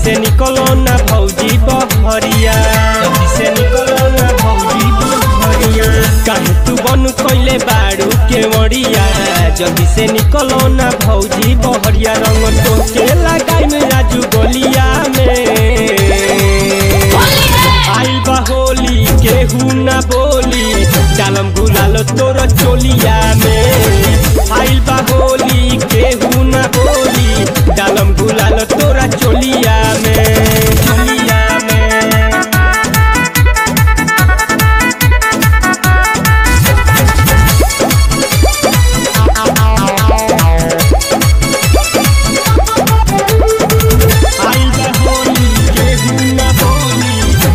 से निकलो ना भौजी बहरिया जल्दी से निकलो ना भौजी बहरिया काहे तू बन कइले बाड़ू के मरिया जल्दी से निकलो ना भौजी बहरिया रंग तो के लगाई में राजू गोलिया में आइल बा होली केहू ना बोली डालम गुलाल तोर चोलिया में आइल बा होली केहू ना बोली डालम गुलाल तोरा चोलिया में चोलिया में आइल बा होली केहू ना बोली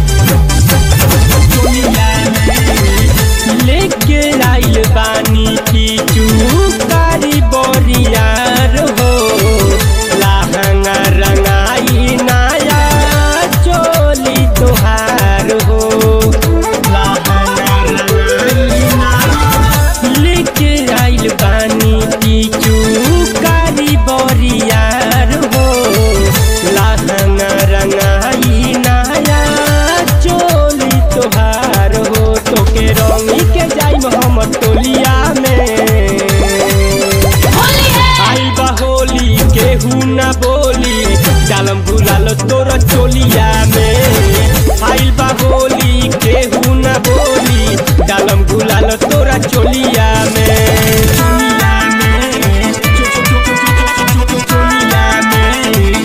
चोलिया में लेके आइल बानी पीचू कारी बोरियार हो लहंगा रंगाई नाया चोली तोहार हो लहंगा रंगाई नाया लेके आइल बानी पीचू कारी बोरियार हो लहंगा रंगाई नाया चोली तोहार हो तोके रंगी के जाइम हम टोलिया में आई बा होली केहू ना बोली डालम गुलाल तोर चोलिया में आइल बा होली केहू ना बोली डालम गुलाल तोरा चोलिया में चोलिया में चो- चो- चो- चो- चो- चो- चो- चोलिया में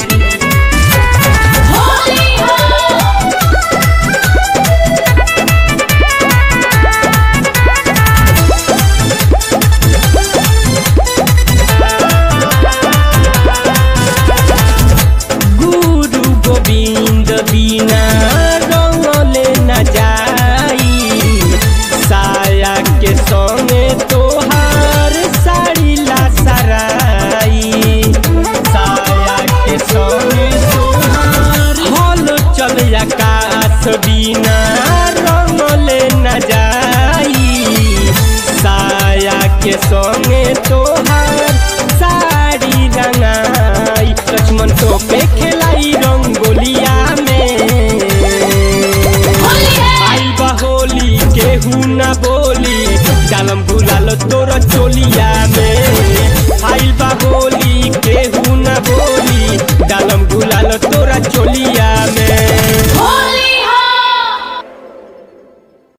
गुरु गोविंद बिना रंगले न जाई साया के संगे तोहार साड़ी ला सराई साया के संगे तोहार हल चल आकाश बिना रंगले न जाई साया के संगे तोहार साड़ी रंगाई लक्ष्मण तो पे खेलाई रंगोलिया में आई बा होली केहू ना बोली डालम गुलाल तोर चोलिया में आइल